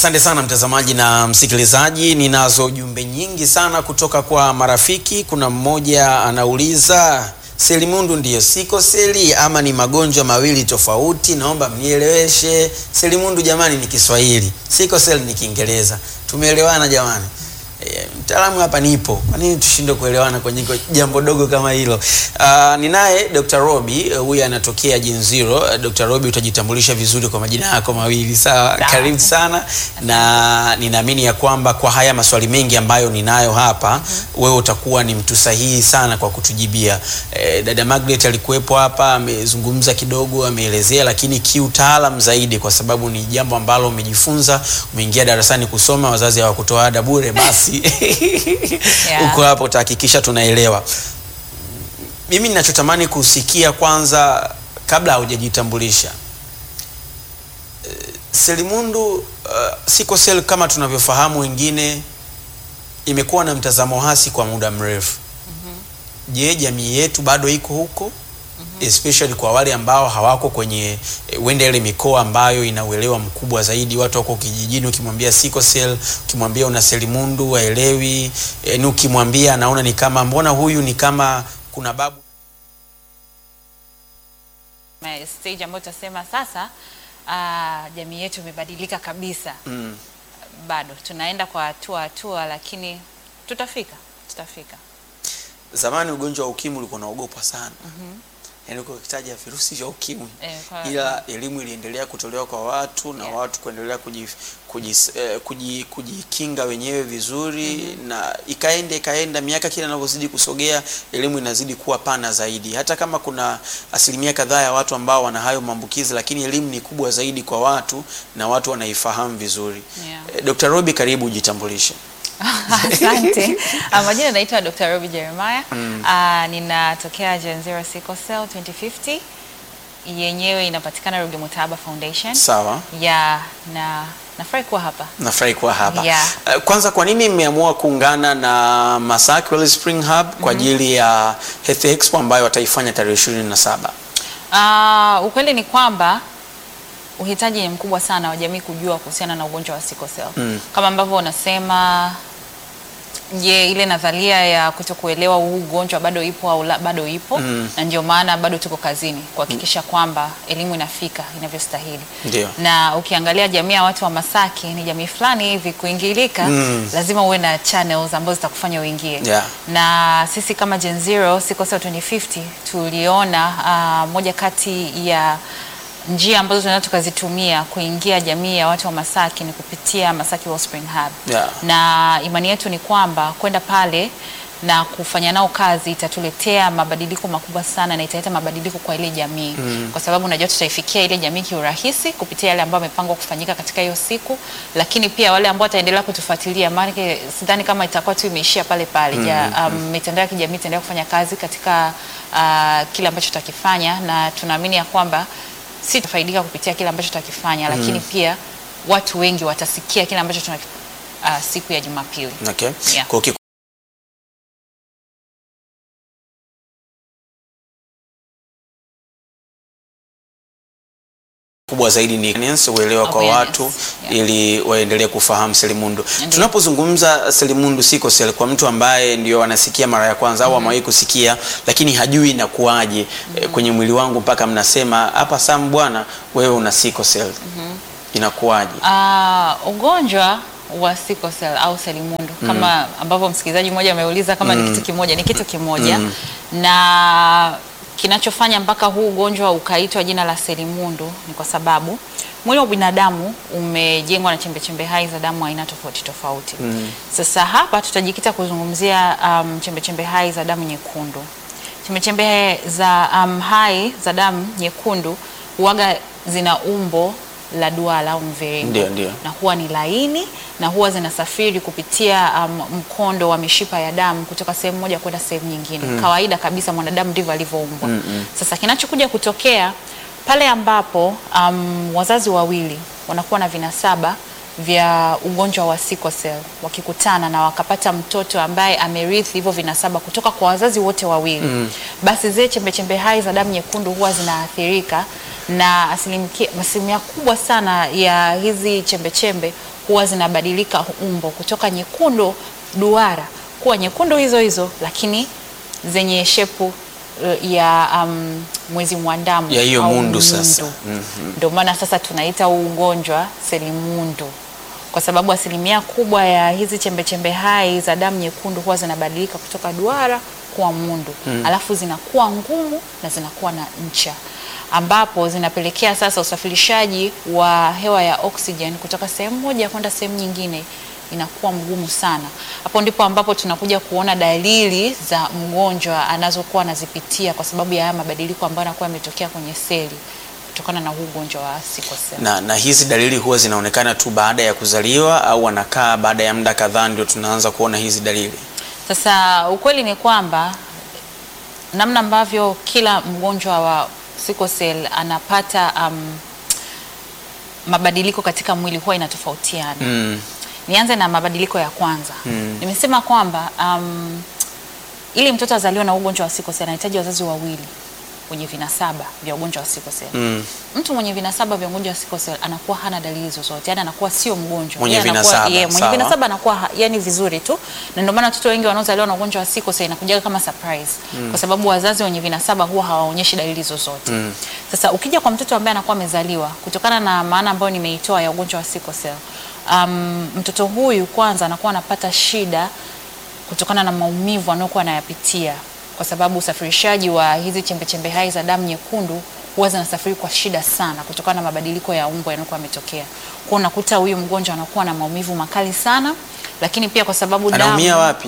Asante sana mtazamaji na msikilizaji, ninazo jumbe nyingi sana kutoka kwa marafiki. Kuna mmoja anauliza selimundu ndiyo siko seli ama ni magonjwa mawili tofauti? Naomba mnieleweshe. Selimundu jamani ni Kiswahili, siko seli ni Kiingereza. Tumeelewana jamani? E, mtaalamu hapa nipo. Kwa nini tushindwe kuelewana kwenye jambo dogo kama hilo? Uh, ninaye Dr. Robi huyu uh, anatokea Gen Zero. Uh, Dr. Robi utajitambulisha vizuri kwa majina yako mawili sawa? Karibu sana na ninaamini ya kwamba kwa haya maswali mengi ambayo ninayo hapa mm -hmm. wewe utakuwa ni mtu sahihi sana kwa kutujibia. Eh, dada Margaret alikuwepo hapa amezungumza kidogo, ameelezea, lakini kiutaalam zaidi, kwa sababu ni jambo ambalo umejifunza, umeingia darasani kusoma, wazazi hawakutoa ada bure, basi Yeah. uko hapo utahakikisha tunaelewa. Mimi ninachotamani kusikia kwanza, kabla haujajitambulisha eh, selimundu uh, siko sel kama tunavyofahamu wengine, imekuwa na mtazamo hasi kwa muda mrefu. Je, jamii yetu bado iko huko? especially kwa wale ambao hawako kwenye eh, wende ile mikoa ambayo ina uelewa mkubwa zaidi. Watu wako kijijini, ukimwambia sickle cell, ukimwambia una selimundu waelewi. E, ni ukimwambia anaona ni kama mbona huyu ni kama kuna babu Ma- stage ambayo tutasema sasa ah, jamii yetu imebadilika kabisa. mm. Bado tunaenda kwa hatua hatua, lakini tutafika, tutafika. Zamani ugonjwa wa ukimwi ulikuwa unaogopwa sana yaani uko ukitaja virusi vya ukimwi Eh, kwa- ila elimu iliendelea kutolewa kwa watu na Yeah. watu kuendelea kuji, kuji, eh, kuji, kujikinga wenyewe vizuri na ikaenda ikaenda, miaka kila inavyozidi kusogea, elimu inazidi kuwa pana zaidi. Hata kama kuna asilimia kadhaa ya watu ambao wana hayo maambukizi, lakini elimu ni kubwa zaidi kwa watu na watu wanaifahamu vizuri. Yeah. Eh, Dr. Robi, karibu ujitambulishe. Asante. Ah, Majina naitwa Dr. Robi Jeremiah. Ah, ninatokea Gen Zero Sickle Cell 2050. Yenyewe inapatikana Ruge Mutahaba Foundation. Sawa. Ya na nafurahi kuwa hapa. Nafurahi kuwa hapa. Yeah. Eh, Kwanza, kwa nini mmeamua kuungana na Masaki Wellness Spring Hub kwa ajili ya Health Expo ambayo wataifanya tarehe 27? Ah, ukweli ni kwamba uhitaji ni mkubwa sana wa jamii kujua kuhusiana na ugonjwa wa sickle cell. Mm. Kama ambavyo unasema je, ile nadharia ya kutokuelewa huu ugonjwa bado ipo au la, bado ipo Mm. na ndio maana bado tuko kazini kuhakikisha kwamba elimu inafika inavyostahili. Ndio. Na ukiangalia jamii ya watu wa Masaki ni jamii fulani hivi kuingilika, Mm. lazima uwe na channels ambazo zitakufanya uingie Yeah. na sisi kama Gen Zero Sickle Cell 2050 tuliona ah, moja kati ya njia ambazo tunaweza tukazitumia kuingia jamii ya watu wa Masaki ni kupitia Masaki Wellspring Hub. Yeah. Na imani yetu ni kwamba kwenda pale na kufanya nao kazi itatuletea mabadiliko makubwa sana na italeta mabadiliko kwa ile jamii kwa sababu unajua tutaifikia ile jamii kiurahisi kupitia yale ambayo yamepangwa kufanyika katika hiyo siku, lakini pia wale ambao wataendelea kutufuatilia, maana sidhani kama itakuwa tu imeishia pale pale. Ja, um, mitandao ya kijamii itaendelea kufanya kazi katika uh, kile ambacho tutakifanya, na tunaamini ya kwamba si tutafaidika kupitia kile ambacho tutakifanya, lakini pia watu wengi watasikia kile ambacho tuna uh, siku ya Jumapili. Okay. Yeah. Kwa hiyo kubwa zaidi ni awareness, uelewa kwa Awareness, watu yeah. ili waendelee kufahamu selimundu. Ndiyo. Tunapozungumza selimundu sickle cell kwa mtu ambaye ndio anasikia mara ya kwanza au amewahi kusikia lakini hajui inakuwaje eh, kwenye mwili wangu mpaka mnasema hapa Sam bwana wewe una sickle cell. Inakuwaje? Ah, ugonjwa wa sickle cell au selimundu kama ambavyo msikilizaji mmoja ameuliza kama ni kitu kimoja, ni kitu kimoja na kinachofanya mpaka huu ugonjwa ukaitwa jina la selimundu ni kwa sababu mwili wa binadamu umejengwa na chembechembe hai za damu aina tofauti tofauti. Sasa hapa tutajikita kuzungumzia um, chembechembe hai za damu nyekundu. Chembechembe za um, hai za damu nyekundu huwaga zina umbo la duara au mviringo Ndio, ndio. na huwa ni laini na huwa zinasafiri kupitia um, mkondo wa mishipa ya damu kutoka sehemu moja kwenda sehemu nyingine. Kawaida kabisa mwanadamu ndivyo alivyoumbwa. Sasa kinachokuja kutokea pale ambapo um, wazazi wawili wanakuwa na vinasaba vya ugonjwa wa sickle cell wakikutana na wakapata mtoto ambaye amerithi hivyo vinasaba kutoka kwa wazazi wote wawili basi zile chembechembe hai za damu nyekundu huwa zinaathirika na asilimiki- asilimia kubwa sana ya hizi chembechembe huwa huwa zinabadilika umbo kutoka nyekundu duara kuwa nyekundu hizo hizo, lakini zenye shepu eh, ya um, mwezi mwandamo Ya hiyo au mundu sasa. Mhm. ndio maana sasa tunaita huu ugonjwa selimundu, kwa sababu asilimia kubwa ya hizi chembechembe hai za damu nyekundu huwa zinabadilika kutoka duara kuwa mundu alafu zinakuwa ngumu na zinakuwa na ncha, ambapo zinapelekea sasa usafirishaji wa hewa ya oxygen kutoka sehemu moja kwenda sehemu nyingine inakuwa mgumu sana. Hapo ndipo ambapo tunakuja kuona dalili za mgonjwa anazokuwa anazipitia kwa sababu ya haya mabadiliko ambayo yanakuwa yametokea kwenye seli kutokana na huu ugonjwa wa sickle cell. Na, na hizi dalili huwa zinaonekana tu baada ya kuzaliwa au wanakaa baada ya muda kadhaa ndio tunaanza kuona hizi dalili? Sasa ukweli ni kwamba namna ambavyo kila mgonjwa wa sickle cell anapata um, mabadiliko katika mwili huwa inatofautiana. Mm. Nianze na mabadiliko ya kwanza. Mm. Nimesema kwamba um, ili mtoto azaliwe na ugonjwa wa sickle cell anahitaji wazazi wawili wenye vinasaba vya ugonjwa wa sickle cell. Mm. Mtu mwenye vinasaba vya ugonjwa wa sickle cell anakuwa hana dalili zozote, yani anakuwa sio mgonjwa. Mwenye Yeye anakuwa- vinasaba, yeye, mwenye sawa. vinasaba anakuwa ha- yani vizuri tu, na ndio maana watoto wengi wanaozaliwa na ugonjwa wa sickle cell inakuja kama surprise kwa sababu wazazi wenye vinasaba huwa hawaonyeshi dalili zozote. Mm. Sasa ukija kwa mtoto ambaye anakuwa amezaliwa kutokana na maana ambayo nimeitoa ya ugonjwa wa sickle cell, um, mtoto huyu kwanza anakuwa anapata shida kutokana na maumivu anayokuwa anayapitia kwa sababu usafirishaji wa hizi chembechembe hai za damu nyekundu huwa zinasafiri kwa shida sana kutokana na mabadiliko ya umbo yanayokuwa yametokea. Kwa unakuta huyu mgonjwa anakuwa na maumivu makali sana, lakini pia kwa sababu Anaumia damu wapi?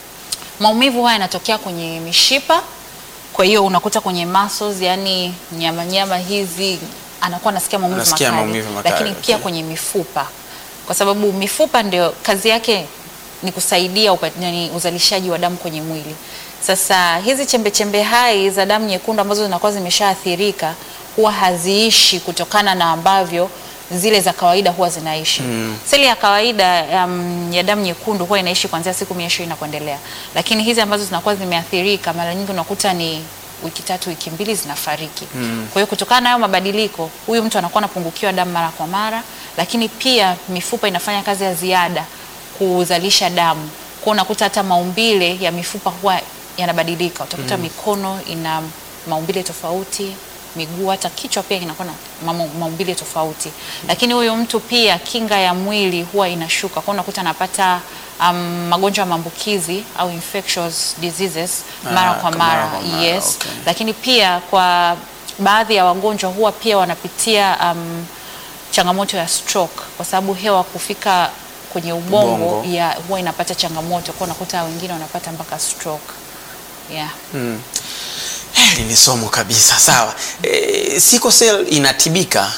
maumivu haya yanatokea kwenye mishipa, kwa hiyo unakuta kwenye muscles, yani nyama nyama hizi anakuwa anasikia maumivu Anasikia makali, maumivu makali, lakini pia okay. kwenye mifupa, kwa sababu mifupa ndio kazi yake ni kusaidia upa, yani uzalishaji wa damu kwenye mwili. Sasa hizi chembe chembe hai za damu nyekundu ambazo zinakuwa zimeshaathirika huwa haziishi kutokana na ambavyo zile za kawaida huwa zinaishi. Seli ya kawaida um, ya damu nyekundu huwa inaishi kuanzia siku mia ishirini na kuendelea, lakini hizi ambazo zinakuwa zimeathirika mara nyingi unakuta ni wiki tatu, wiki mbili zinafariki. Kwa hiyo kutokana na hayo mabadiliko, huyu mtu anakuwa anapungukiwa damu mara kwa mara, lakini pia mifupa inafanya kazi ya ziada kuzalisha damu. Kwa hiyo unakuta hata maumbile ya mifupa huwa yanabadilika. Utakuta mikono ina maumbile tofauti, miguu, hata kichwa pia kinakuwa na mamo- maumbile tofauti. Lakini huyu mtu pia kinga ya mwili huwa inashuka. Kwa hiyo unakuta anapata um, magonjwa ya maambukizi au infectious diseases mara Ah, kwa kwa mara. mara kwa mara, Yes. okay. Lakini pia kwa baadhi ya wagonjwa huwa pia wanapitia um, changamoto ya stroke kwa sababu hewa kufika kwenye ubongo, Ubongo. ya huwa inapata changamoto, kwa unakuta wengine wanapata mpaka stroke. Yeah. Hili ni somo kabisa. Sawa. E, sickle cell inatibika?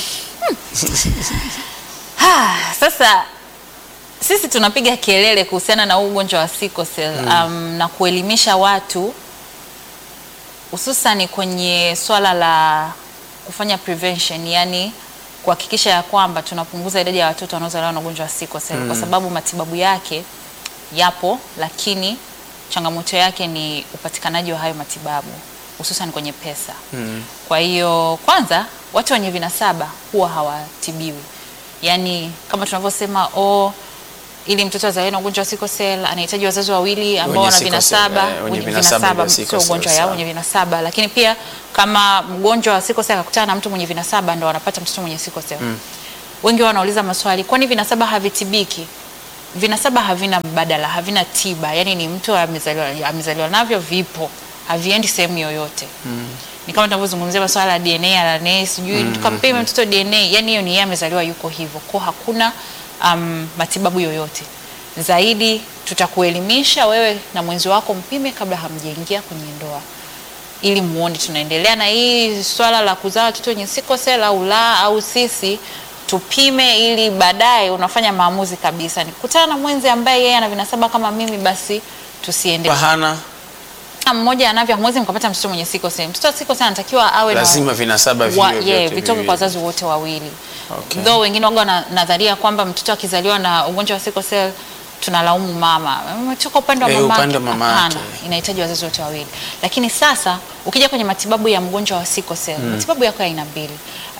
Ha, sasa sisi tunapiga kelele kuhusiana na huu ugonjwa wa sickle cell um, na kuelimisha watu hususani kwenye swala la kufanya prevention, yani kuhakikisha ya kwamba tunapunguza idadi ya watoto wanaozaliwa na ugonjwa wa sickle cell kwa sababu matibabu yake yapo, lakini changamoto yake ni upatikanaji wa hayo matibabu hususan kwenye pesa. Kwa hiyo kwanza, watu wenye vinasaba huwa hawatibiwi, yaani kama tunavyosema oh, ili mtoto azaliwe na ugonjwa wa sickle cell anahitaji wazazi wawili ambao Wenye wana sickle cell, vinasaba, eh, wenye wenye vinasaba vinasaba, vya sickle sio cell, ugonjwa yao, sawa. wenye vinasaba. Lakini pia kama mgonjwa wa sickle cell akakutana na mtu mwenye vinasaba, ndo wanapata mtoto mwenye sickle cell. Wengi wao wanauliza maswali, kwani vinasaba havitibiki? Vinasaba havina mbadala, havina tiba. Yani ni mtu amezaliwa, amezaliwa navyo, vipo, haviendi sehemu yoyote. Ni kama tunavyozungumzia masuala ya DNA, RNA, sijui tukampima mtoto DNA, yani hiyo ni yeye amezaliwa yuko hivyo, kwa hakuna um, matibabu yoyote zaidi. Tutakuelimisha wewe na mwenzi wako, mpime kabla hamjaingia kwenye ndoa ili muone tunaendelea na hii swala la kuzaa watoto wenye sickle cell au la, au sisi tupime, ili baadaye unafanya maamuzi kabisa. Nikutana na mwenzi ambaye yeye ana vinasaba kama mimi, basi tusiende. Pahana Kama mmoja anavyo, hamwezi mkapata mtoto mwenye sickle cell. Mtoto wa sickle cell anatakiwa awe na lazima vinasaba wa, viwe yeah, vyote vitoke viwili. kwa wazazi wote wawili. Okay. Though wengine waga na nadharia kwamba mtoto akizaliwa na ugonjwa wa sickle cell tunalaumu mama, umetoka upande wa Eh, mama upande wa mama Hapana, yake. inahitaji wazazi wote wawili. Lakini sasa ukija kwenye matibabu ya mgonjwa wa sickle cell, matibabu yako ya aina mbili.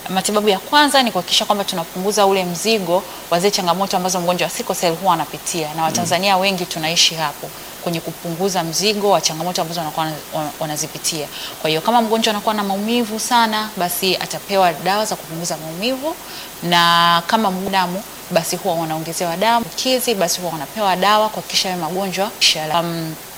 Matibabu ya kwanza ni kuhakikisha kwamba tunapunguza ule mzigo wa zile changamoto ambazo mgonjwa wa sickle cell huwa anapitia, na Watanzania wengi tunaishi hapo kwenye kupunguza mzigo wa changamoto ambazo wanakuwa wana- wanazipitia. Kwa hiyo kama mgonjwa anakuwa na maumivu sana, basi atapewa dawa za kupunguza maumivu, na kama damu basi huwa wanaongezewa damu kizi, basi huwa wanapewa dawa kuhakikisha hayo magonjwa. Um,